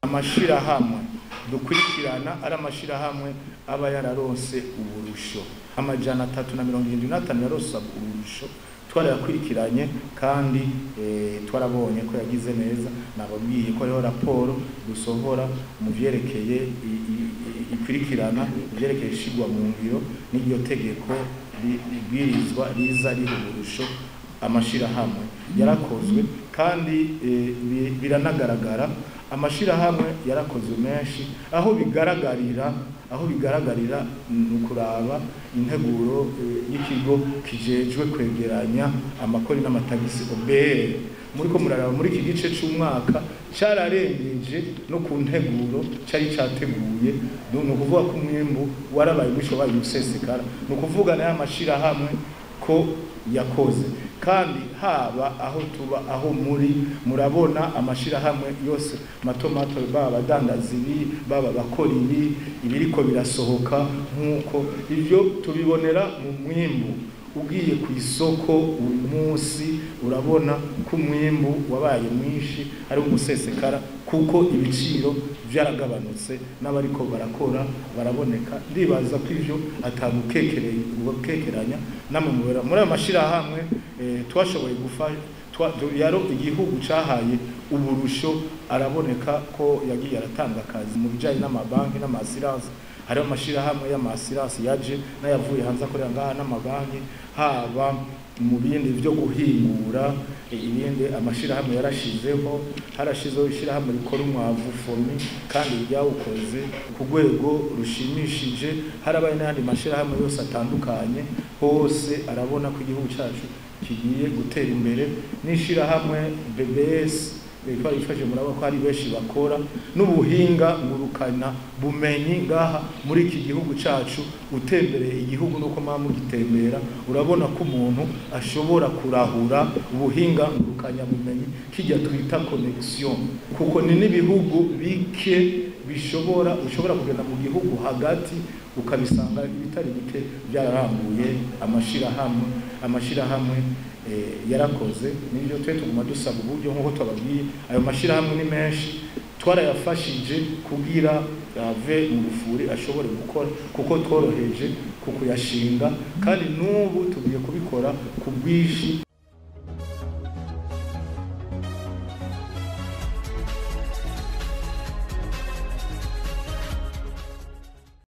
amashirahamwe dukurikirana ari amashirahamwe aba yararonse uburusho amajana atatu na mirongo irindwi n'atanu yaronse uburusho twarayakurikiranye kandi eh, twarabonye ko yagize neza nababwiye ko hariho raporo dusohora mu vyerekeye i- i- i- ikurikirana ivyerekeye ishigwa mu ngiro n'iryo tegeko ri- ribwirizwa riza riha uburusho amashirahamwe yarakozwe kandi eh, bi- biranagaragara amashirahamwe yarakozwe menshi aho bigaragarira aho bigaragarira ni ukuraba integuro eh, y'ikigo kijejwe kwegeranya amakori n'amatagisi OBR muri ko muraraba muri iki gice c'umwaka cararengeje no ku nteguro cari categuye ni ukuvuga ko umwimbu warabaye mwisho wabaye umusesekara ni ukuvuga nayo amashirahamwe ko yakoze kandi haba aho tuba aho muri murabona amashirahamwe yose mato mato baba abadandaza ibi baba abakora ibi ibiriko birasohoka nk'uko ivyo tubibonera mu mwimbu ugiye ku isoko uyu munsi urabona ko umwimbu wabaye mwinshi ari umusesekara kuko ibiciro byaragabanutse n'abariko barakora baraboneka ndibaza ko ivyo atagukekeranya namwe mubera muri ayo mashirahamwe eh, twashoboye gufasha twa- tu- yaro igihugu cahaye uburusho araboneka ko yagiye aratanga akazi mu bijanye n'amabanki n'amasiranse hariho amashirahamwe y'amasiranse yaje n'ayavuye hanze akorera ngaha n'amabanki haba mu bindi byo guhingura e, ibindi amashirahamwe yarashizeho harashizeho ishirahamwe rikora umwavu fomi kandi ryawukoze ku rwego rushimishije harabaye n'ayandi mashirahamwe yose atandukanye hose arabona ko igihugu cyacu kigiye gutera imbere n'ishirahamwe BBS bitwa ifashe murabona ko hari benshi bakora n'ubuhinga ngurukana bumenyi ngaha muri iki gihugu cacu utembereye igihugu nuko mama mugitembera urabona ko umuntu ashobora kurahura ubuhinga ngurukanya bumenyi kijya twita connection kuko ni n'ibihugu bike bishobora ushobora kugenda mu gihugu hagati ukabisanga ibitari bike byararambuye amashirahamwe amashirahamwe eh, yarakoze nibyo twe tuguma dusaba uburyo nk'uko twababwiye ayo mashirahamwe ni menshi twarayafashije kugira ave mu rufuri ashobore gukora kuko tworoheje ku kuyashinga kandi n'ubu tugiye kubikora ku bwinshi